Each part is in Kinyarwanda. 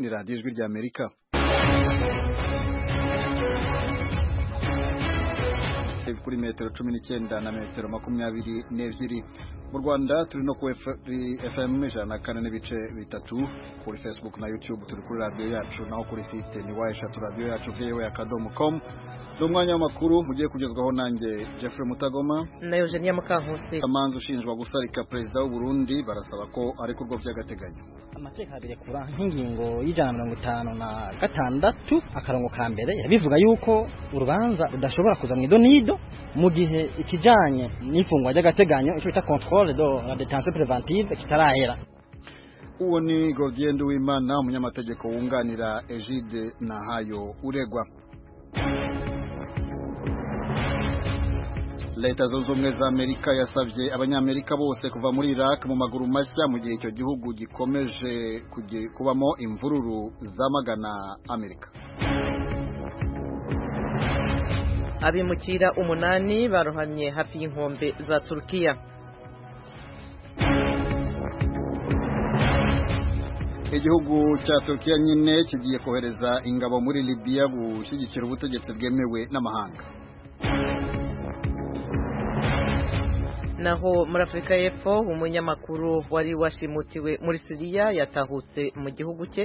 radiyo ijwi ry'amerika kuri metero cumi n'icyenda na metero makumyabiri n'ebyiri mu rwanda turi no ku fm ijana na kane n'ibice bitatu kuri facebook na youtube turi kuri radiyo yacu naho kuri site ni wa eshatu radiyo yacu voa akadomo komu ni umwanya w'amakuru mugiye kugezwaho nanjye jeffrey mutagoma na eugenia mukankusi amanza ushinjwa gusarika perezida w'uburundi barasaba ko arekurwa by'agateganyo amateka abirekura nk'ingingo y'ijana na mirongo itanu na gatandatu akarongo ka mbere bivuga yuko urubanza rudashobora kuza mu ido n'ido mu gihe ikijanye n'ifungwa ry'agateganyo icyo bita controle de la detention preventive kitarahera uwo ni Godien Uwimana umunyamategeko wunganira Egide Nahayo uregwa leta zunze ubumwe za amerika yasabye abanyamerika bose kuva muri iraq mu maguru mashya mu gihe icyo gihugu gikomeje kubamo imvururu zamagana amerika abimukira umunani barohamye hafi y'inkombe za turukiya igihugu cya turukiya nyine kigiye kohereza ingabo muri libiya gushyigikira ubutegetsi bwemewe n'amahanga naho muri afurika y'epfo umunyamakuru wari washimutiwe muri siriya yatahutse mu gihugu cye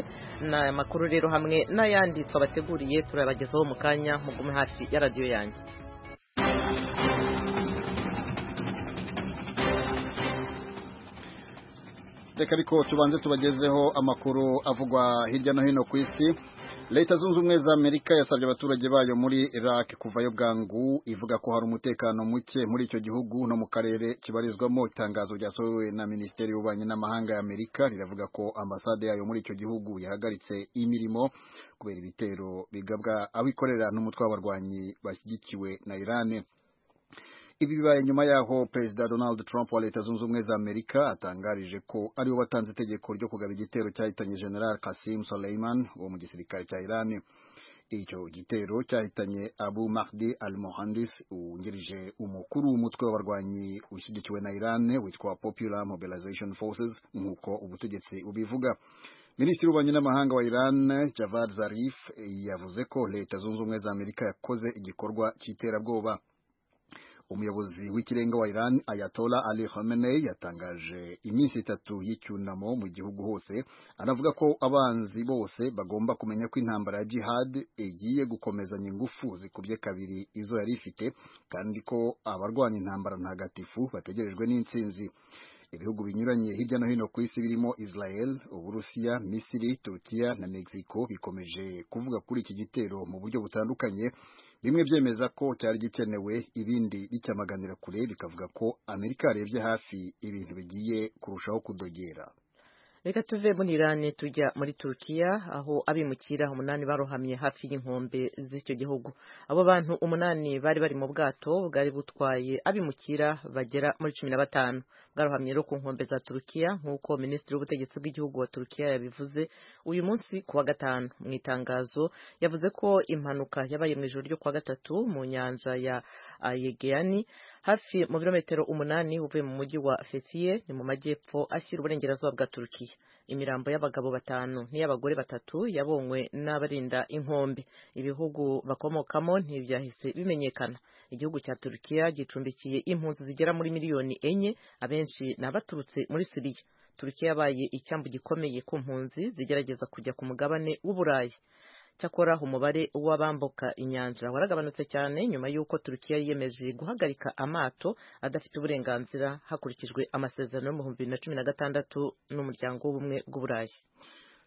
ni amakuru rero hamwe n'ayandi twabateguriye turabagezaho mu kanya mugume hafi ya radiyo yanjye reka ariko tubanze tubagezeho amakuru avugwa hirya no hino ku isi leta zunze ubumwe za amerika yasabye abaturage bayo muri iraq kuvayo bwangu ivuga ko hari umutekano muke muri icyo gihugu no mu karere kibarizwamo itangazo ryasohowe na minisiteri y'ububanyi n'amahanga ya amerika riravuga ko ambasade yayo muri icyo gihugu yahagaritse imirimo kubera ibitero bigabwa abikorera n'umutwe w'abarwanyi bashyigikiwe na irani ibi bibaye nyuma y'aho perezida donald trump wa leta zunze ubumwe za amerika atangarije ko ariwe watanze itegeko ryo kugaba igitero cyahitanye general kasim soleiman wo mu gisirikare cya iran icyo gitero cyahitanye abu mahdi al mohandis wungirije umukuru w'umutwe w'abarwanyi ushyigikiwe na iran witwa popular mobilization forces nk'uko ubutegetsi bubivuga minisitiri w'ububanyi n'amahanga wa iran javad zarif yavuze ko leta zunze ubumwe za amerika yakoze igikorwa cy'iterabwoba umuyobozi w'ikirenga wa Iran Ayatollah Ali Khamenei yatangaje iminsi itatu y'icyunamo mu gihugu hose anavuga ko abanzi bose bagomba kumenya ko intambara ya jihad igiye gukomezanya ingufu zikubye kabiri izo yari ifite kandi ko abarwanya intambara ntagatifu bategerejwe n'intsinzi ibihugu binyuranye hirya no hino ku isi birimo Israel, Uburusiya, Misiri, Turkiya na Mexico bikomeje kuvuga kuri iki gitero mu buryo butandukanye bimwe byemeza ko cyari gikenewe ibindi bicyamaganira kure bikavuga ko Amerika yarebye hafi ibintu bigiye kurushaho kudogera reka tuve muri irani tujya muri turukiya aho abimukira umunani barohamye hafi y'inkombe z'icyo gihugu abo bantu umunani bari bari mu bwato bwari butwaye abimukira bagera muri cumi na batanu bwarohamye rero ku nkombe za turukiya nk'uko minisitiri w'ubutegetsi bw'igihugu wa turukiya yabivuze uyu munsi ku wa gatanu mu itangazo yavuze ko impanuka yabaye mu ijoro ryo ku wa gatatu mu nyanja ya yegeyani hafi mu birometero umunani uvuye mu mujyi wa fetiye ni mu majyepfo ashyira uburengerazuba bwa turukiya imirambo y'abagabo batanu n'iy'abagore batatu yabonywe n'abarinda inkombe ibihugu bakomokamo ntibyahise bimenyekana igihugu cya turukiya gicumbikiye impunzi zigera muri miliyoni enye abenshi ni abaturutse muri siriya turukiya yabaye icyambu gikomeye ku mpunzi zigerageza kujya ku mugabane w'uburayi cyakora umubare w'abambuka inyanja waragabanutse cyane nyuma y'uko turukiya yiyemeje guhagarika amato adafite uburenganzira hakurikijwe amasezerano y'ibihumbi bibiri na cumi na gatandatu n'umuryango w'ubumwe bw'uburayi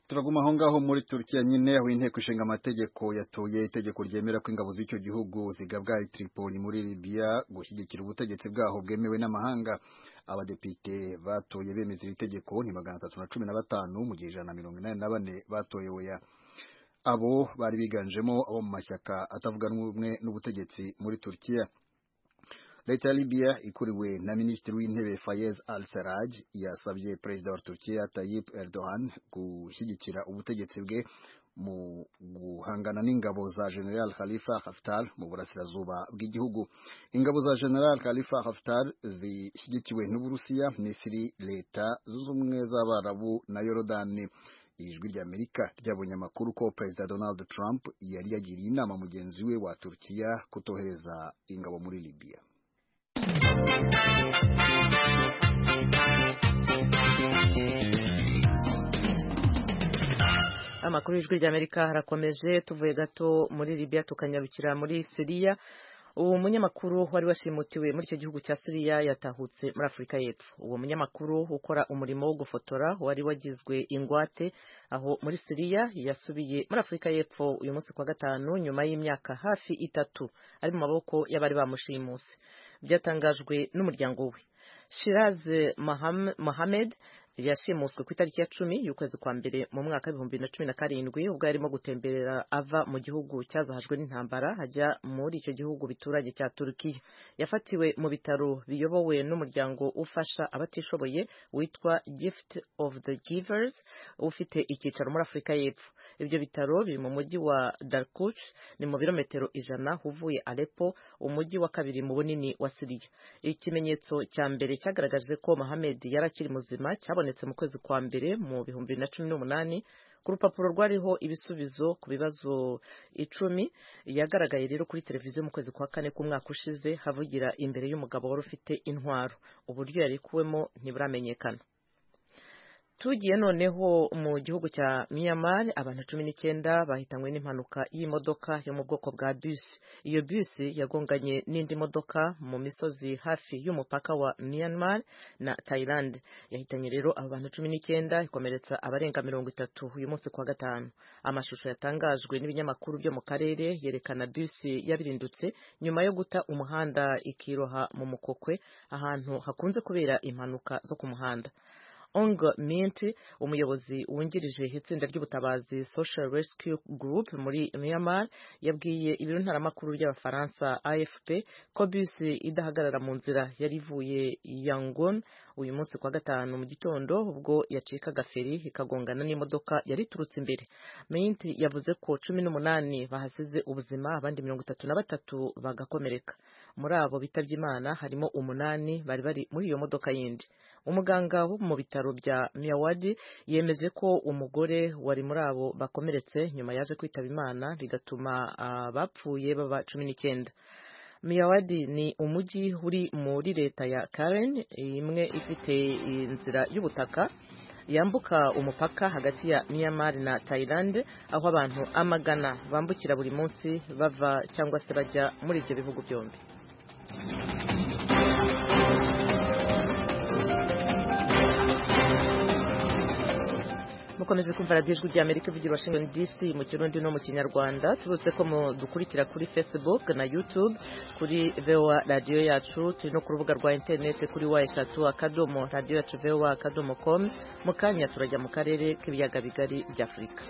turaguma aho ngaho muri turukiya nyine aho inteko ishinga amategeko yatoye itegeko ryemera ko ingabo z'icyo gihugu zigabwa tripoli muri libiya gushyigikira ubutegetsi bwaho bwemewe n'amahanga abadepite batoye bemeza iri tegeko ni magana atatu na cumi na batanu mu gihe ijana na mirongo inani na bane batoye oya abo bari biganjemo abo mu mashyaka atavuga rumwe n'ubutegetsi muri Turkiya leta ya Libya ikuriwe na minisitiri w'intebe Fayez al-Sarraj yasabye perezida wa Turkiya Tayyip Erdogan gushyigikira ubutegetsi bwe mu guhangana n'ingabo za General Khalifa Haftar mu burasirazuba bw'igihugu ingabo za General Khalifa Haftar zishyigikiwe n'Uburusiya Misiri leta zunze ubumwe z'Abarabu na Yorodani ijwi ry'amerika ryabonye amakuru ko perezida donald trump yari yagiriye inama mugenzi we wa turukiya kutohereza ingabo muri libya amakuru y'ijwi ry'amerika harakomeje tuvuye gato muri libya tukanyarukira muri siriya uwo munyamakuru wari washimutiwe muri icyo gihugu cya siriya yatahutse muri afurika y'epfo uwo munyamakuru ukora umurimo wo gufotora wari wagizwe ingwate aho muri siriya yasubiye muri afurika y'epfo uyu munsi kwa gatanu nyuma y'imyaka hafi itatu ari mu maboko y'abari bamushimuse byatangajwe n'umuryango we shiraze mohamed yashimuswe ku itariki ya cumi y'ukwezi kwa mbere mu mwaka w'ibihumbi bibiri na cumi na karindwi ubwo yarimo gutemberera ava mu gihugu cyazahajwe n'intambara ajya muri icyo gihugu bituranye cya turukiya yafatiwe mu bitaro biyobowe n'umuryango ufasha abatishoboye witwa gift of the givers ufite icyicaro muri afurika y'epfo ibyo bitaro biri mu mujyi wa darkush ni mu birometero ijana uvuye aleppo umujyi wa kabiri mu bunini wa siriya ikimenyetso cya mbere cyagaragaje ko mohamed yari akiri muzima cyabonetse mu kwezi kwa mbere mu bihumbi bibiri na cumi n'umunani ku rupapuro rwariho ibisubizo ku bibazo icumi yagaragaye rero kuri televiziyo mu kwezi kwa kane k'umwaka ushize havugira imbere y'umugabo wari ufite intwaro uburyo yarekuwemo ntiburamenyekana tugiye noneho mu gihugu cya miyamari abantu cumi n'icyenda bahitanywe n'impanuka y'imodoka yo mu bwoko bwa bisi iyo bisi yagonganye n'indi modoka mu misozi hafi y'umupaka wa miyamari na Thailand yahitanye rero abo bantu cumi n'icyenda ikomeretsa abarenga mirongo itatu uyu munsi kwa gatanu amashusho yatangajwe n'ibinyamakuru byo mu karere yerekana bisi yabirindutse nyuma yo guta umuhanda ikiroha mu mukokwe ahantu hakunze kubera impanuka zo ku muhanda ong mint umuyobozi wungirije itsinda ry'ubutabazi social rescue group muri myanmar yabwiye ibiro ntaramakuru ry'abafaransa afp ko bisi idahagarara mu nzira yari ivuye yangon uyu munsi kwa gatanu mu gitondo ubwo yacikaga feri ikagongana n'imodoka yari iturutse imbere mint yavuze ko cumi n'umunani bahasize ubuzima abandi mirongo itatu na batatu bagakomereka muri abo bitabye imana harimo umunani bari bari muri iyo modoka yindi umuganga wo mu bitaro bya miyawadi yemeje ko umugore wari muri abo bakomeretse nyuma yaje kwitaba imana bigatuma abapfuye baba cumi n'icyenda miyawadi ni umujyi uri muri leta ya karen imwe ifite inzira y'ubutaka yambuka umupaka hagati ya myanmar na thailand aho abantu amagana bambukira buri munsi bava cyangwa se bajya muri ibyo bihugu byombi mukomeje kumva radiyo ijwi ry'amerika ivugira washington dc mu kirundi no mu kinyarwanda tubutse ko dukurikira kuri facebook na youtube kuri voa radiyo yacu turi no ku rubuga rwa interineti kuri wa eshatu akadomo radiyo yacu voa akadomo com mu kanya turajya mu karere k'ibiyaga bigari by'afurika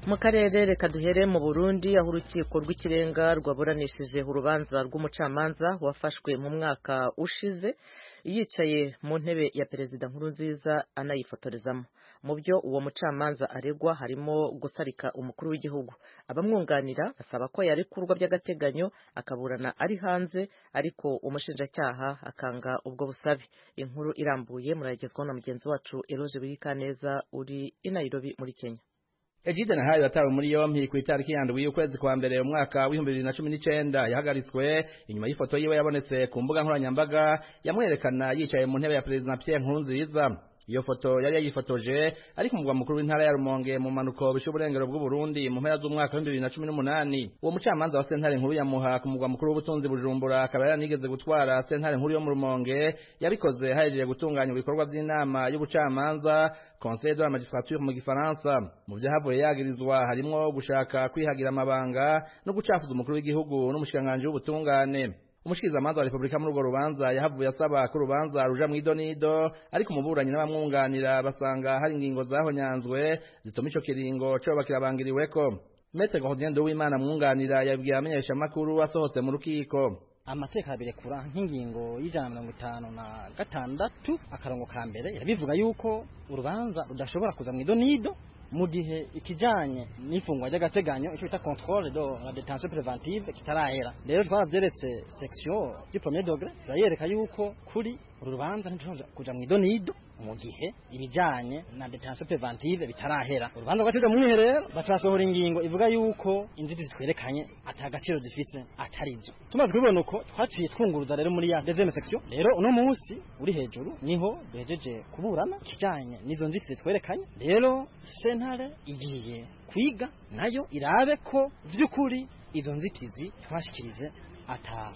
mu karere reka duhere mu burundi aho urukiko rw'ikirenga rwaburanishije urubanza rw'umucamanza wafashwe mu mwaka ushize yicaye mu ntebe ya perezida nkuru nziza anayifotorezamo mu byo uwo mucamanza aregwa harimo gusarika umukuru w'igihugu abamwunganira basaba ko yarekurwa by'agateganyo akaburana ari hanze ariko umushinjacyaha akanga ubwo busabe inkuru irambuye murayigezwaho na mugenzi wacu eroje wiyikaneza uri i Nairobi muri kenya Egide Nahayo yatawe muri yompi ku itariki ya ndwi y'ukwezi kwa mbere umwaka w'ibihumbi bibiri na cumi n'icyenda yahagaritswe inyuma y'ifoto yiwe yabonetse ku mbuga nkoranyambaga yamwerekana yicaye mu ntebe ya perezida Pierre Nkurunziza iyo foto yari yayifotoje ariko umugwa mukuru w'intara ya Rumonge mu manuko bishe uburengero bw'u Burundi mu mpera z'umwaka wa 2018 uwo mucamanza wa sentare nkuru ya Muha ku mugwa mukuru w'ubutunzi Bujumbura akaba yaranigeze gutwara sentare nkuru yo mu Rumonge yabikoze hajeje gutunganya ibikorwa by'inama y'ubucamanza Conseil de la Magistrature mu Gifaransa mu byahavuye yagirizwa harimo gushaka kwihagira amabanga no gucafuza umukuru w'igihugu n'umushikanganje w'ubutungane umushikirizamanza wa repubulika muri urwo rubanza yahavuye asaba ko urubanza ruja mu idonido ariko umuburanyi n'abamwunganira basanga hari ingingo zahonyanzwe zituma ico kiringo coba kirabangiriweko mete gordien w'imana mwunganira yabwiye amenyeshamakuru asohotse mu rukiko amateka birekura nk'ingingo y'ijana na mirongo itanu na gatandatu akarongo ka mbere bivuga yuko urubanza rudashobora kuza mu idonido mu gihe ikijanye n'ifungwa ry'agateganyo icyo bita controle de la detention preventive kitarahera rero twaravyeretse section du premier degré turayereka yuko kuri uru rubanza ntidushobora kuja mu idonido mu gihe ibijanye na detention preventive bitarahera urubanza rwateze mu mwiherero batarasohora ingingo ivuga yuko inzitizi twerekanye atagaciro zifise atarizo tumaze kubibona uko twaciye twunguruza rero muri ya deuxième section rero uno munsi uri hejuru niho duhejeje kuburana ikijanye n'izo nzitizi twerekanye rero sentare igiye kwiga nayo irabe ko by'ukuri izo nzitizi twashikirize ata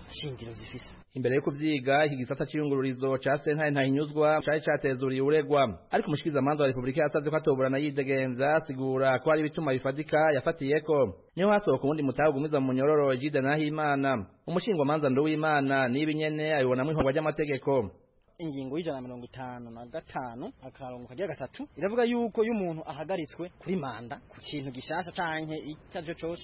shingiro zifise imbere yo kuvyiga iki gisata c'iyungururizo ca sentare ntahinyuzwa cari catezuriye uregwa ariko umushikiriza manza wa repubulika yasavye ko atoburana yidegenza asigura ko hari ibituma bifatika yafatiyeko niho hasohoka uwundi mutahe ugumiza mu munyororo jide nahimana umushingwamanza nduwimana niba nyene abibonamwo ihogwa ry'amategeko ingingo y'ijana na mirongo itanu na gatanu akarongo kagira gatatu iravuga yuko iyo umuntu ahagaritswe kuri manda ku kintu gishasha canke icyo ari cyo cose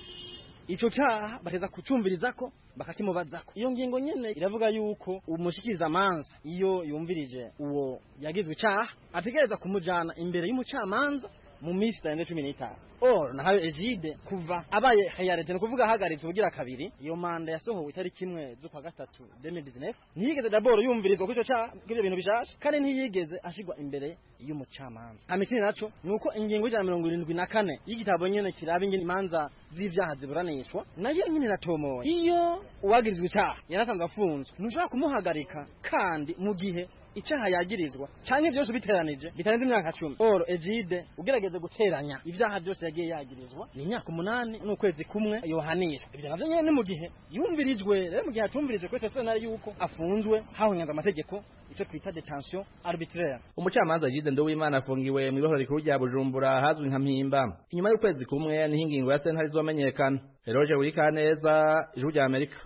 ico cyaha bateza kucumvirizako bakakimubazako iyo ngingo nyene iravuga yuko umushikiriza manza iyo yumvirije uwo yagizwe icaha ategereza kumujana imbere y'umucamanza mu minsi itarenze cumi n'itanu or nahawe egide kuva abaye hayarete ni ukuvuga ahagaritswe ubugira kabiri iyo manda yasohowe itariki imwe z'ukwa gatatu 2019 ntiyigeze daboro yumvirizwa ko ico cyaha k'ivyo bintu bishasha kandi ntiyigeze ashigwa imbere y'umucamanza amitini naco ni uko ingingo y'ijana na mirongo irindwi na kane y'igitabo nyene kiraba ingene imanza z'ivyaha ziburanishwa nayo nyene iratomoye iyo uwagirizwa icaha yarasanzwe afunzwe ntushobora kumuhagarika kandi mu gihe icyaha yagirizwa cyangwa byose ubiteranije bitarenze imyaka cumi oro egide ugerageze guteranya ibyaha byose yagiye yagirizwa ni imyaka umunani n'ukwezi kumwe yohanishwa ibyo navyo nyene ni mu gihe yumvirijwe rero mu gihe atumvirije kuri sentare yuko afunzwe hahonyanga amategeko icyo twita detention arbitraire umucamanza jide nduwimana afungiwe mu ibohero rikuru rya bujumbura hazwi nka mpimba inyuma y'ukwezi kumwe niho ingingo ya sentare izomenyekana eroje wikaneza ijwi rya amerika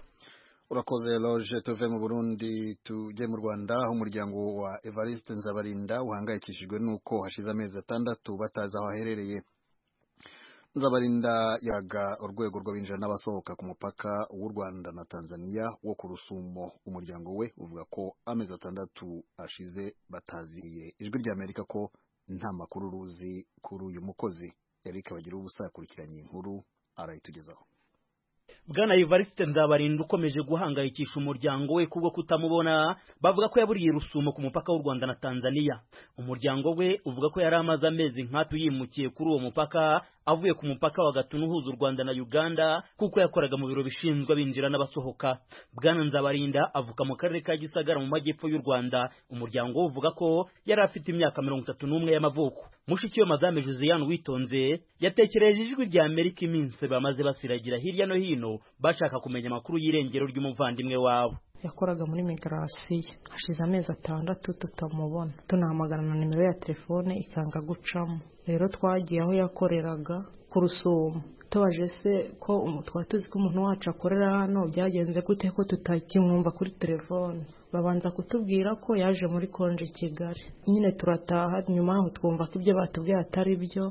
urakoze loge tuve mu burundi tujye mu rwanda aho umuryango wa evariste nzabarinda uhangayikishijwe n'uko hashize amezi atandatu batazi aho aherereye nzabarinda yaga urwego rw'abinjira n'abasohoka ku mupaka w'u rwanda na tanzania wo ku rusumo umuryango we uvuga ko amezi atandatu ashize bataziye ijwi ry'amerika ko nta makuru ruzi kuri uyu mukozi eric bagira ubusa yakurikiranye inkuru arayitugezaho bwana Evariste Nzabarinda ukomeje guhangayikisha umuryango we kubwo kutamubona bavuga ko yaburiye rusumo ku mupaka w'u Rwanda na Tanzania umuryango we uvuga ko yari amaze amezi nkatu yimukiye kuri uwo mupaka avuye ku mupaka wa Gatuna uhuza u Rwanda na Uganda kuko yakoraga mu biro bishinzwe abinjira n'abasohoka bwana Nzabarinda avuka mu karere ka Gisagara mu majyepfo y'u Rwanda umuryango we uvuga ko yari afite imyaka mirongo itatu n'umwe y'amavuko mushikiyo madame Josiane Witonze yatekereje ijwi rya Amerika iminsi bamaze basiragira hirya no hino hino bashaka kumenya amakuru y'irengero ry'umuvandimwe wabo yakoraga muri migarasiyo hashize amezi atandatu tutamubona tunahamagara na nimero ya telefone ikanga gucamo rero twagiye aho yakoreraga ku rusumo tubaje se ko twari tuzi ko umuntu wacu akorera hano byagenze gute ko tutakimwumva kuri telefone babanza kutubwira ko yaje muri konje kigali nyine turataha nyuma yaho twumva ko ibyo batubwiye atari byo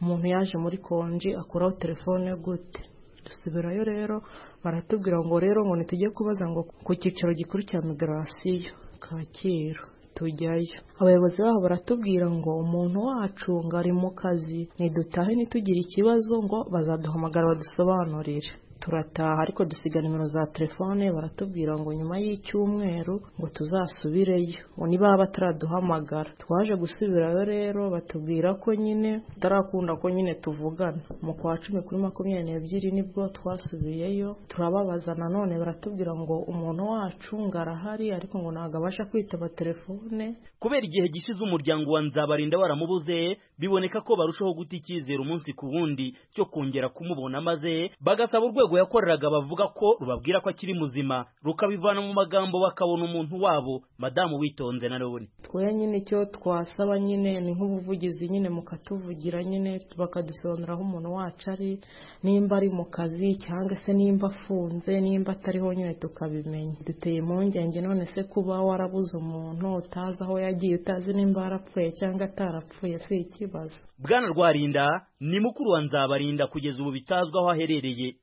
umuntu yaje muri konji akuraho telefone gute dusubirayo rero baratubwira ngo rero ngo ntitujye kubaza ngo ku cyicaro gikuru cya migarasiyo kacyiru tujyayo abayobozi baho baratubwira ngo umuntu wacu ngo ari mu kazi ntidutahe ntitugire ikibazo ngo bazaduhamagara badusobanurire turataha ariko dusiga nimero za telefone baratubwira ngo nyuma y'icyumweru ngo tuzasubireyo ngo niba bataraduhamagara twaje gusubirayo rero batubwira ko nyine tutarakunda ko nyine tuvugana mu kwa cumi kuri makumyabiri n'ebyiri nibwo twasubiyeyo turababaza nanone baratubwira ngo umuntu wacu ngo arahari ariko ngo ntabwo abasha kwitaba telefone kubera igihe gishize umuryango wa nzabarinda waramubuze biboneka ko barushaho guta icyizere umunsi ku wundi cyo kongera kumubona maze bagasaba urwego urwego yakoreraga bavuga ko rubabwira ko akiri muzima rukabivana mu magambo bakabona umuntu wabo madamu witonze na none twe nyine icyo twasaba nyine ni nk'ubuvugizi nyine mukatuvugira nyine bakadusobanurira aho umuntu wacu ari nimba ari mu kazi cyangwa se nimba afunze nimba atariho nyine tukabimenya duteye impungenge none se kuba warabuze umuntu utazi aho yagiye utazi nimba yarapfuye cyangwa atarapfuye si ikibazo bwana rwarinda ni mukuru wa nzabarinda kugeza ubu bitazwi aho aherereye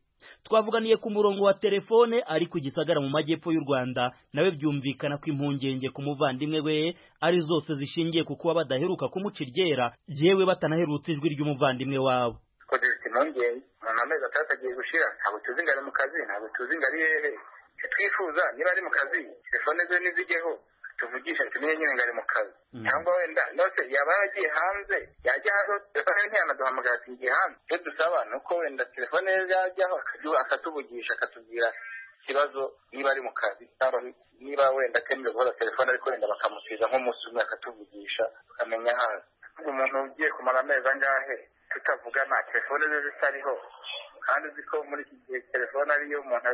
twavuganiye ku murongo wa telefone ari ku gisagara mu majyepfo y'u rwanda nawe byumvikana ko impungenge ku muvandimwe we ari zose zishingiye ku kuba badaheruka kumuca iryera yewe batanaherutse ijwi ry'umuvandimwe wabo twagize impungenge umuntu amezi atandatu agiye gushira ntabwo tuzi ngo ari mu kazi ntabwo tuzi ngo ari hehe icyo twifuza niba ari mu kazi telefone ze nizijyeho tuvugishe tumenye nyine ngo ari mu kazi cyangwa wenda nose yaba yaragiye hanze yajya hanze telefone ye ntiyanaduhamagara ati ngiye hanze icyo dusaba ni uko wenda telefone ye yajyaho akatuvugisha akatubwira ikibazo niba ari mu kazi cyangwa niba wenda atemerewe guhora telefone ariko wenda bakamusiza nk'umunsi umwe akatuvugisha tukamenya hanze umuntu ugiye kumara amezi angahe tutavugana telefone ze zitariho kandi uzi ko muri iki gihe telefone ariyo umuntu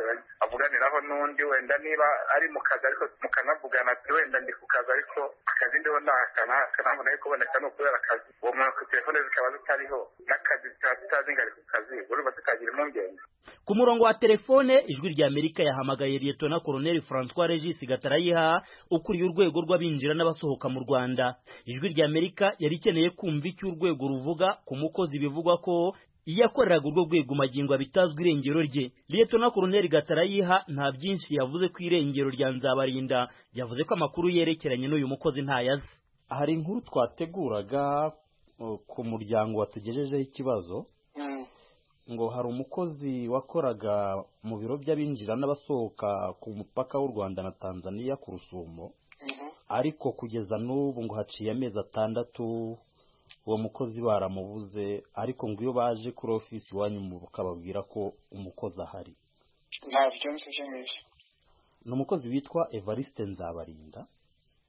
avuganiraho n'undi wenda niba ari mu kazi ariko mukanavugana ati wenda ndi ku kazi ariko akazi ndiho ntakanabona yo kuboneka ni ukubera akazi uwo muntu telefone zikaba zitariho n'akazi zikaba tutazi ngo ari ku kazi urumva tukagira impungenge ku murongo wa telefone ijwi rya amerika yahamagaye liyetona koroneli francois regis gatarayiha ukuriye urwego rw'abinjira n'abasohoka mu rwanda ijwi rya amerika yari ikeneye kumva icyo urwego ruvuga ku mukozi bivugwa ko iyo yakoreraga urwo rwego magingo abitazwi irengero rye liyetona koroneli gatarayiha nta byinshi yavuze ku irengero rya nzabarinda yavuze ko amakuru yerekeranye n'uyu mukozi ntayazi hari inkuru twateguraga ku muryango watugejejeho ikibazo ngo hari umukozi wakoraga mu biro by'abinjira n'abasohoka ku mupaka w'u rwanda na tanzania ku rusumo ariko kugeza n'ubu ngo haciye amezi atandatu uwo mukozi baramubuze ariko ngo iyo baje kuri ofisi iwanyu bakababwira ko umukozi ahari ntabyo nzi ibyo ngibyo ni umukozi witwa evariste nzabarinda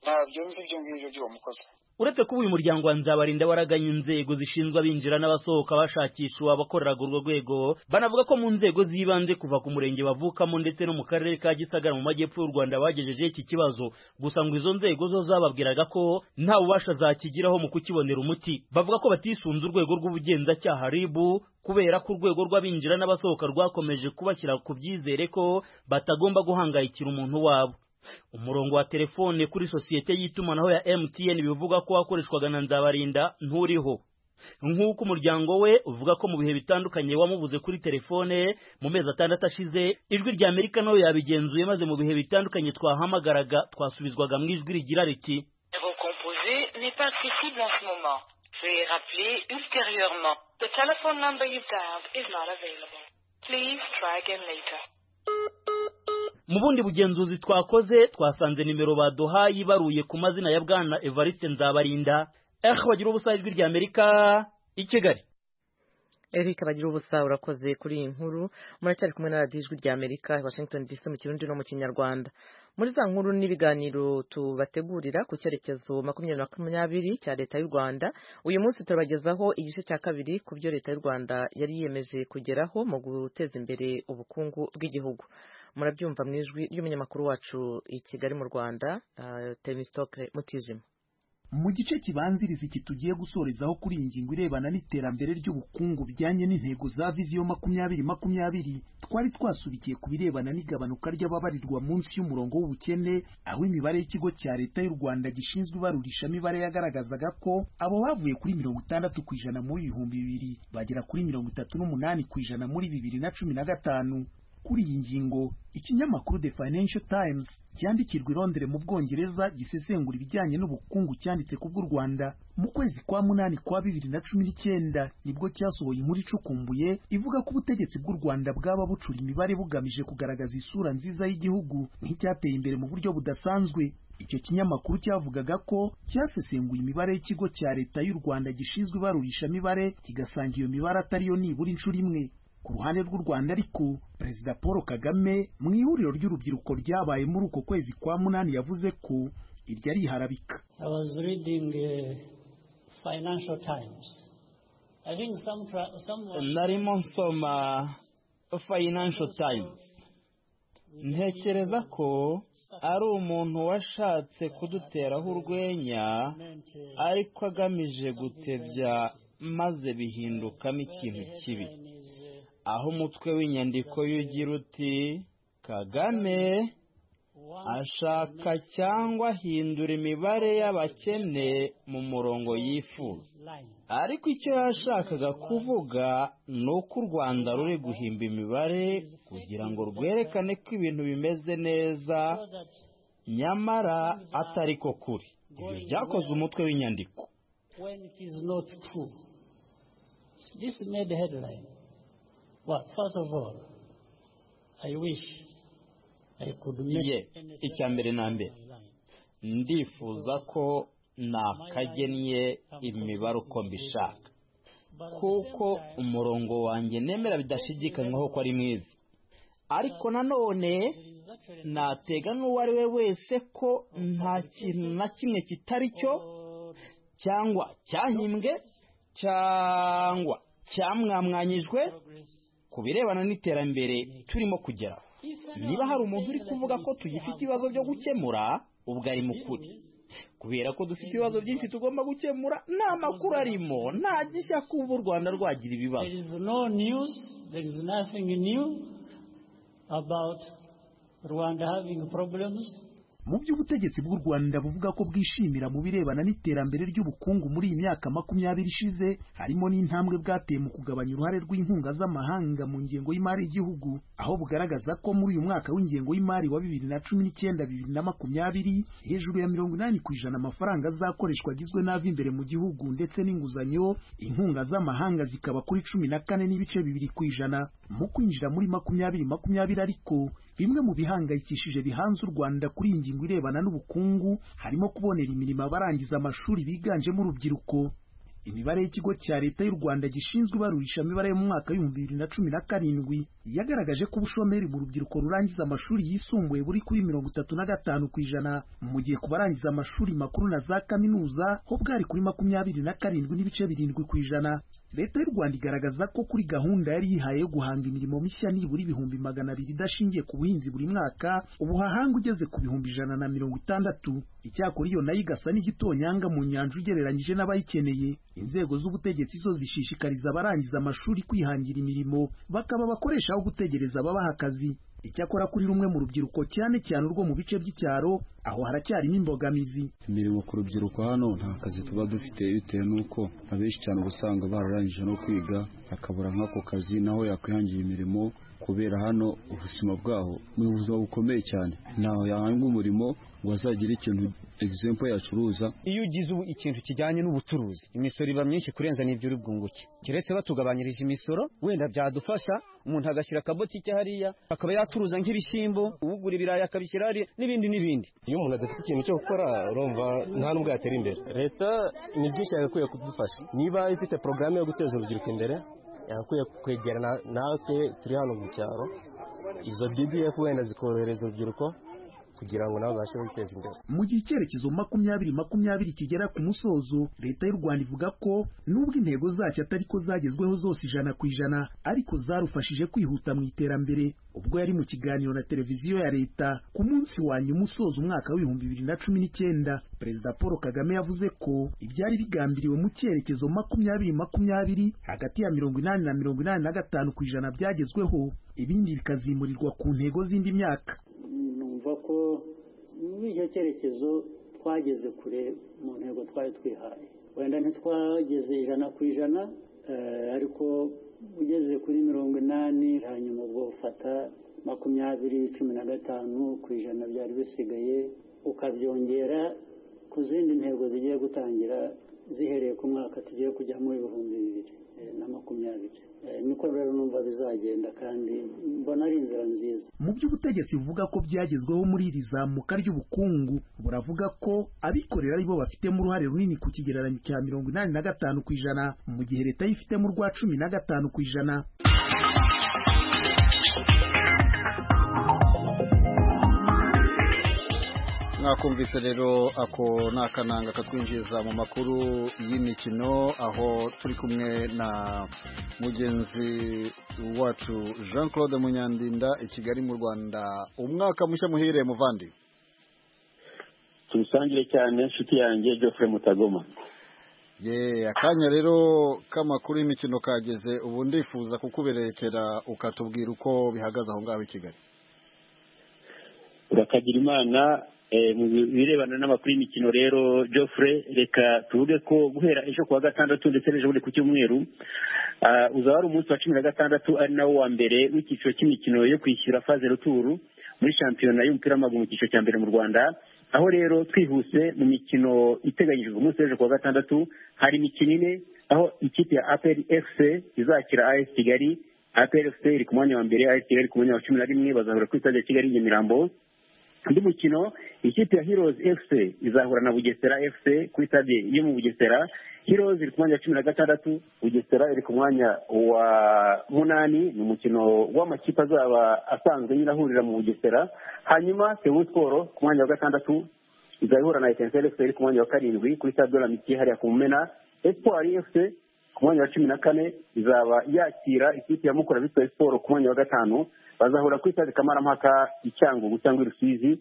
ntabyo nzi ibyo ngibyo by'uwo mukozi uretse kuba uyu muryango wa nzabarinda waraganye inzego zishinzwe abinjira n'abasohoka bashakisha abakoreraga urwo rwego banavuga ko mu nzego z'ibanze kuva ku murenge bavukamo ndetse no mu karere ka gisagara mu majyepfo y'u rwanda bagejejeho iki kibazo gusa ngo izo nzego zo zababwiraga ko nta bubasha zakigiraho mu kukibonera umuti bavuga ko batisunze urwego rw'ubugenzacyaha ribu kubera ko urwego rw'abinjira n'abasohoka rwakomeje kubashyira ku byizere ko batagomba guhangayikira umuntu wabo umurongo wa telefone kuri sosiyete y'itumanaho ya MTN bivuga ko wakoreshwaga na Nzabarinda nturiho nk'uko umuryango we uvuga ko mu bihe bitandukanye wamubuze kuri telefone mu mezi atandatu ashize ijwi rya Amerika nawe yabigenzuye maze mu bihe bitandukanye twahamagaraga twasubizwaga mu ijwi rigira riti n'est pas accessible en ce moment. Veuillez rappeler ultérieurement. The telephone number you dialed is not available. Please try again later. mu bundi bugenzuzi twakoze twasanze nimero baduhaye ibaruye ku mazina ya bwana evariste nzabarinda eho bagira ubusa ijwi rya amerika i kigali Eric bagira ubusa urakoze kuri iyi nkuru muracyari kumwe na radiyo ijwi rya amerika washington dc mu kirundi no mu kinyarwanda muri za nkuru n'ibiganiro tubategurira ku cyerekezo makumyabiri makumyabiri cya leta y'u rwanda uyu munsi turabagezaho igice cya kabiri ku byo leta y'u rwanda yari yiyemeje kugeraho mu guteza imbere ubukungu bw'igihugu murabyumva mu ijwi ry'umunyamakuru wacu i kigali mu rwanda temisitoke mutijima mu gice kibanziriza iki tugiye gusorezaho kuri iyi ngingo irebana n'iterambere ry'ubukungu bijyanye n'intego za viziyo makumyabiri makumyabiri twari twasubikiye ku birebana n'igabanuka ry'ababarirwa munsi y'umurongo w'ubukene aho imibare y'ikigo cya leta y'u rwanda gishinzwe ibarurishamibare yagaragazaga ko abo bavuye kuri mirongo itandatu ku ijana muri ibihumbi bibiri bagera kuri mirongo itatu n'umunani ku ijana muri bibiri na cumi na gatanu kuri iyi ngingo ikinyamakuru The Financial Times cyandikirwa i Londres mu Bwongereza gisesengura ibijyanye n'ubukungu cyanditse ku bw'u Rwanda mu kwezi kwa munani kwa bibiri na cumi n'icyenda nibwo cyasohoye inkuru icukumbuye ivuga ko ubutegetsi bw'u Rwanda bwaba bucura imibare bugamije kugaragaza isura nziza y'igihugu nk'icyateye imbere mu buryo budasanzwe icyo kinyamakuru cyavugaga ko cyasesenguye imibare y'ikigo cya leta y'u Rwanda gishinzwe ibarurishamibare kigasanga iyo mibare atariyo nibura inshuro imwe ku ruhande rw'u Rwanda ariko Perezida Paul Kagame mu ihuriro ry'urubyiruko ryabaye muri uko kwezi kwa munani yavuze ko iryo ari iharabika I was reading uh, Financial Times I think some someone narimo nsoma Financial Times ntekereza ko ari umuntu washatse kuduteraho urwenya ariko agamije gutebya maze bihindukamo ikintu kibi aho umutwe w'inyandiko y'ugira uti kagame ashaka cyangwa ahindura imibare y'abakene mu murongo yifuza ariko icyo yashakaga kuvuga ni uko u rwanda ruri guhimba imibare kugira ngo rwerekane ko ibintu bimeze neza nyamara atari ko kuri ibyo byakoze umutwe w'inyandiko when it is not true this made headline well first of all i wish ye icya mbere na mbere ndifuza ko nakagennye imibare uko mbishaka kuko umurongo wanjye nemera bidashidikanywaho ko ari mwiza ariko nanone natega n'uwo ari we wese ko nta kintu na kimwe kitari cyo cyangwa cyahimbwe cyangwa cyamwamwanyijwe ku birebana n'iterambere turimo kugeraho niba hari umuntu uri kuvuga ko tugifite ibibazo byo gukemura ubwo ari mukuri kubera ko dufite ibibazo byinshi tugomba gukemura nta makuru arimo nta gishya kuba u rwanda rwagira ibibazo there is no news there is nothing new about rwanda having problems mu by'ubutegetsi bw'u rwanda buvuga ko bwishimira mu birebana n'iterambere ry'ubukungu muri iyi myaka makumyabiri ishize harimo n'intambwe bwateye mu kugabanya uruhare rw'inkunga z'amahanga mu ngengo y'imari y'igihugu aho bugaragaza ko muri uyu mwaka w'ingengo y'imari wa bibiri na cumi n'icyenda bibiri na makumyabiri hejuru ya mirongo inani ku ijana amafaranga azakoreshwa agizwe n'ava imbere mu gihugu ndetse n'inguzanyo inkunga z'amahanga zikaba kuri cumi na kane n'ibice bibiri ku ijana mu kwinjira muri makumyabiri makumyabiri ariko bimwe mu bihangayikishije bihanze u rwanda kuri iyi ngingo irebana n'ubukungu harimo kubonera imirimo abarangiza amashuri biganjemo urubyiruko imibare y'ikigo cya leta y'u rwanda gishinzwe ibarurishamibare yo mu mwaka w'ibihumbi bibiri na cumi na karindwi yagaragaje ko ubushomeri mu rubyiruko rurangiza amashuri yisumbuye buri kuri mirongo itatu na gatanu ku ijana mu gihe ku barangiza amashuri makuru na za kaminuza ho bwari kuri makumyabiri na karindwi n'ibice birindwi ku ijana leta y'u rwanda igaragaza ko kuri gahunda yari yihaye yo guhanga imirimo mishya nibura ibihumbi magana abiri idashingiye ku buhinzi buri mwaka ubuhahanga ugeze ku bihumbi ijana na mirongo itandatu icyakora iyo nayo igasa n'igitonyanga mu nyanja ugereranyije n'abayikeneye inzego z'ubutegetsi zo zishishikariza abarangiza amashuri kwihangira imirimo bakaba abakoresha aho gutegereza babaha akazi icyakora kuri rumwe mu rubyiruko cyane cyane urwo mu bice by'icyaro aho haracyarimo imbogamizi imirimo ku rubyiruko hano nta kazi tuba dufite bitewe n'uko abenshi cyane uba usanga bararangije no kwiga akabura nk'ako kazi naho yakwihangira imirimo kubera hano ubuzima bwaho ni ubuzima bukomeye cyane ntaho yahanga umurimo ngo azagira ikintu egisempo yacuruza iyo ugize ubu ikintu kijyanye n'ubucuruzi imisoro iba myinshi kurenza n'ibyo uri bwunguke keretse batugabanyirije imisoro wenda byadufasha umuntu agashyira akabotike hariya akaba yacuruza nk'ibishyimbo ugura ibirayi akabishyira hariya n'ibindi n'ibindi iyo umuntu adafite ikintu cyo gukora urumva nta n'ubwo yatera imbere leta ni byinshi yagakwiye kudufasha niba ifite porogaramu yo guteza urubyiruko imbere yagakwiye kwegerana natwe turi hano mu cyaro izo bdf wenda zikorohereza urubyiruko kugira ngo nabo babashe kwiteza imbere mu gihe icyerekezo makumyabiri makumyabiri kigera ku musozo leta y'u rwanda ivuga ko nubwo intego zacyo atari ko zagezweho zose ijana ku ijana ariko zarufashije kwihuta mu iterambere ubwo yari mu kiganiro na televiziyo ya leta ku munsi wa nyuma usoza umwaka w'ibihumbi bibiri na cumi n'icyenda perezida paul kagame yavuze ko ibyari bigambiriwe mu cyerekezo makumyabiri makumyabiri hagati ya mirongo inani na mirongo inani na gatanu ku ijana byagezweho ibindi bikazimurirwa ku ntego z'indi myaka numva ko muri icyo cyerekezo twageze kure mu ntego twari twihaye wenda ntitwageze ijana ku ijana ariko ugeze kuri mirongo inani hanyuma ubwo ufata makumyabiri cumi na gatanu ku ijana byari bisigaye ukabyongera ku zindi ntego zigiye gutangira zihereye ku mwaka tugiye kujyamo ibihumbi bibiri na makumyabiri niko rero numva bizagenda kandi mbona ari inzira nziza mu by'ubutegetsi buvuga ko byagezweho muri iri zamuka ry'ubukungu buravuga ko abikorera aribo bafitemo uruhare runini ku kigereranyo cya mirongo inani na gatanu ku ijana mu gihe leta yo ifitemo urwa cumi na gatanu ku ijana mwakumvise rero ako ni akananga katwinjiza mu makuru y'imikino aho turi kumwe na mugenzi wacu jean claude munyandinda i kigali mu rwanda umwaka mushya muhire muvandi tubisangire cyane inshuti yanjye geoffrey mutagoma ye akanya rero k'amakuru y'imikino kageze ubu ndifuza kukuberekera ukatubwira uko bihagaze aho ngaho i kigali urakagira imana eh, mu birebana n'amakuru y'imikino rero Geoffrey reka tuvuge ko guhera ejo ku wa gatandatu ndetse n'ejo bundi ku cyumweru ah, uzaba ari umunsi wa cumi na gatandatu ari nawo wa mbere w'icyiciro cy'imikino yo kwishyura faze ruturu muri shampiyona y'umupira w'amaguru mu cyiciro cya mbere mu rwanda aho rero twihuse mu mikino iteganyijwe umunsi w'ejo ku wa gatandatu hari imikino ine aho ikipe ya aperi efuse izakira as kigali aperi efuse iri ku mwanya wa mbere as kigali ku mwanya wa cumi na rimwe bazahura ku itade ya kigali i nyamirambo undi mukino ikipe ya heroes fc izahura na bugesera fc kuri stade yo mu bugesera heroes iri ku mwanya wa cumi na gatandatu bugesera iri ku mwanya wa munani ni umukino w'amakipe azaba asanzwe nyine ahurira mu bugesera hanyuma sebu siporo ku mwanya wa gatandatu izahura na etenseri fc iri ku mwanya wa karindwi kuri stade de la mitiye hariya ku mumena espoir fc ku mwanya wa cumi na kane izaba yakira ikipe ya mukura bitwaye siporo ku mwanya wa gatanu bazahura kuri stade kamarampaka i cyangugu cyangwa i rusizi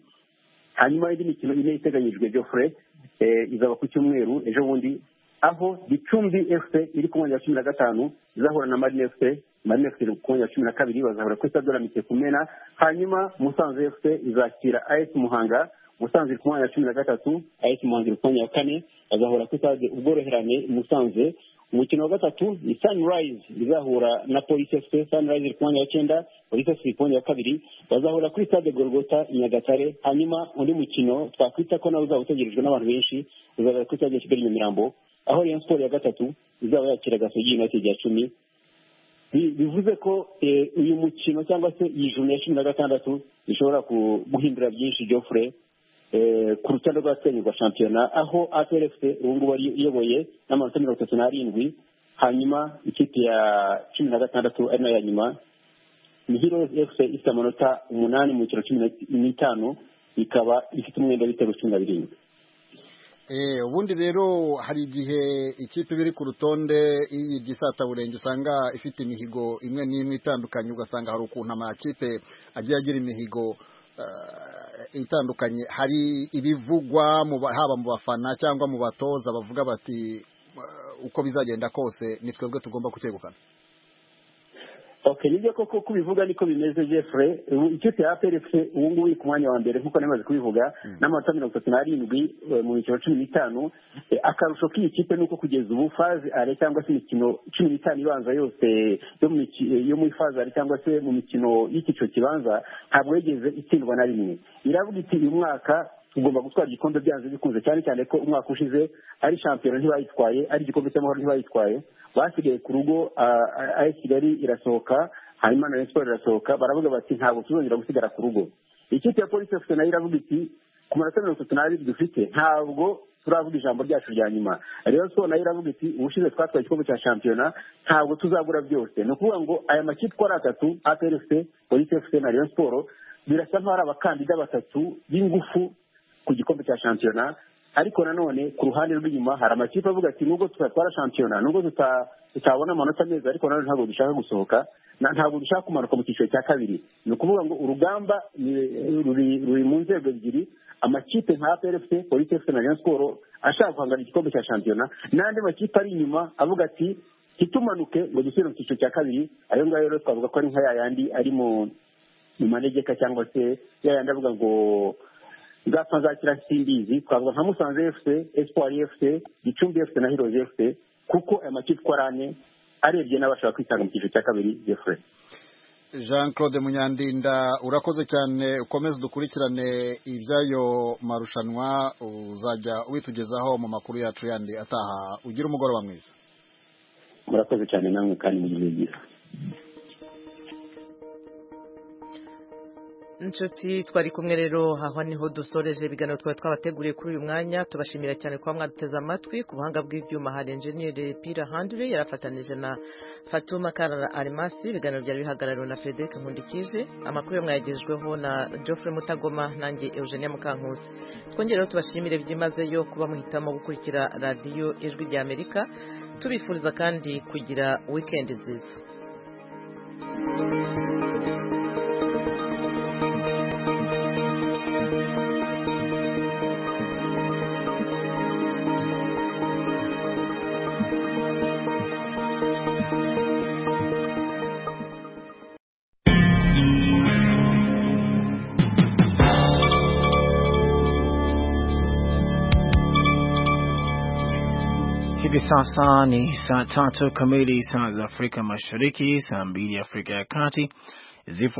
hanyuma indi mikino ine iteganyijwe geoffrey eh, izaba ku cyumweru ejo bundi aho gicumbi fc iri ku mwanya wa cumi na gatanu izahura na marine fc marine fc iri ku mwanya wa cumi na kabiri bazahura kuri stade doramite kumena hanyuma musanze fc izakira as muhanga musanze iri ku mwanya wa cumi na gatatu as muhanga iri ku mwanya wa kane bazahura kuri stade ubworoherane i musanze umukino wa gatatu ni sunrise izahura na polisi fc sunrise iri ku mwanya wa cyenda polisi fc iri ku mwanya wa kabiri bazahura kuri stade gorogota i nyagatare hanyuma undi mukino twakwita ko nawe uzaba utegerejwe n'abantu benshi uzabera kuri stade ya kigali nyamirambo aho rayon sport ya gatatu izaba yakira gasogi united ya cumi bivuze ko uyu mukino cyangwa se iyi juru ya cumi na gatandatu ishobora guhindura byinshi geoffrey ku rutonde rwa twene rwa shampiyona aho atrfc ubu ngubu ari iyoboye n'amanota mirongo itatu n'arindwi hanyuma ikipe ya cumi na gatandatu ari nayo ya nyuma ni heroes fc ifite amanota umunani mu mikino cumi n'itanu ikaba ifite umwenda w'ibitego cumi na birindwi ubundi rero hari igihe ikipe iba iri ku rutonde y'isataburenge usanga ifite imihigo imwe n'imwe itandukanye ugasanga hari ukuntu amakipe agiye agira imihigo itandukanye hari ibivugwa haba mu bafana cyangwa mu batoza bavuga bati uko bizagenda kose ni twebwe tugomba kucyegukana oke nibyo koko uko ubivuga niko bimeze jeffrey ikipe ya plf ubu ngubu iri ku mwanya wa mbere nk'uko namaze kubivuga n'amanota mirongo itatu n'arindwi mu mikino cumi n'itanu akarusho k'iyi kipe ni uko kugeza ubu faze are cyangwa se imikino cumi n'itanu ibanza yose yo muri faze are cyangwa se mu mikino y'icyiciro kibanza ntabwo yigeze itsindwa na rimwe iravuga iti uyu mwaka tugomba gutwara igikombe byanze bikunze cyane cyane ko umwaka ushize ari shampiyona ntibayitwaye ari igikombe cy'amahoro ntibayitwaye basigaye ku rugo ayi kigali irasohoka hanyuma na siporo irasohoka baravuga bati ntabwo tuzongera gusigara ku rugo ikipe ya polisi afite nayo iravuga iti ku manota mirongo itatu n'abiri dufite ntabwo turavuga ijambo ryacu rya nyuma rero siporo nayo iravuga iti ubushize twatwaye igikombe cya shampiyona ntabwo tuzabura byose ni ukuvuga ngo aya makipe uko ari atatu aperefuse polisi efuse na rayon siporo birasa nk'aho ari abakandida batatu b'ingufu ku gikombe cya shampiyona ariko nanone ku ruhande rw'inyuma hari amakipe avuga ati nubwo tutatwara shampiyona nubwo tutabona amanota meza ariko nanone ntabwo dushaka gusohoka ntabwo dushaka kumanuka mu cyiciro cya kabiri ni ukuvuga ngo urugamba ruri mu nzego ebyiri amakipe nka prfc polisi fc na rayon siporo ashaka guhangana igikombe cya shampiyona n'andi makipe ari inyuma avuga ati ntitumanuke ngo dusubire mu cyiciro cya kabiri ayo ngayo rero twavuga ko ari nka yayandi ari mu manegeka cyangwa se yayandi avuga ngo nzapfa nzakira simbizi twavuga nka musanze fc espoir fc gicumbi fc na hirozi fc kuko aya makipe uko ari ane arebye n'abashaka kwitanga mu cyiciro cya kabiri jeffrey jean claude munyandinda urakoze cyane ukomeze dukurikirane iby'ayo marushanwa uzajya witugezaho mu makuru yacu yandi ataha ugire umugoroba mwiza murakoze cyane namwe kandi mugire byiza inshuti twari kumwe rero aho niho dusoreje ibiganiro twari twabateguriye kuri uyu mwanya tubashimira cyane kuba mwaduteze amatwi ku buhanga bw'ibyuma hari enjeniyeri pira handure yarafatanije na fatuma karara arimasi ibiganiro byari bihagarariwe na frederic nkundikije amakuru yo mwayagejweho na geoffrey mutagoma nanjye eugenia mukankusi twongere rero tubashimire byimazeyo kuba muhitamo gukurikira radiyo ijwi rya amerika tubifuriza kandi kugira wikendi nziza hivi sasa ni saa tatu kamili saa za Afrika Mashariki, saa mbili Afrika ya Kati zipo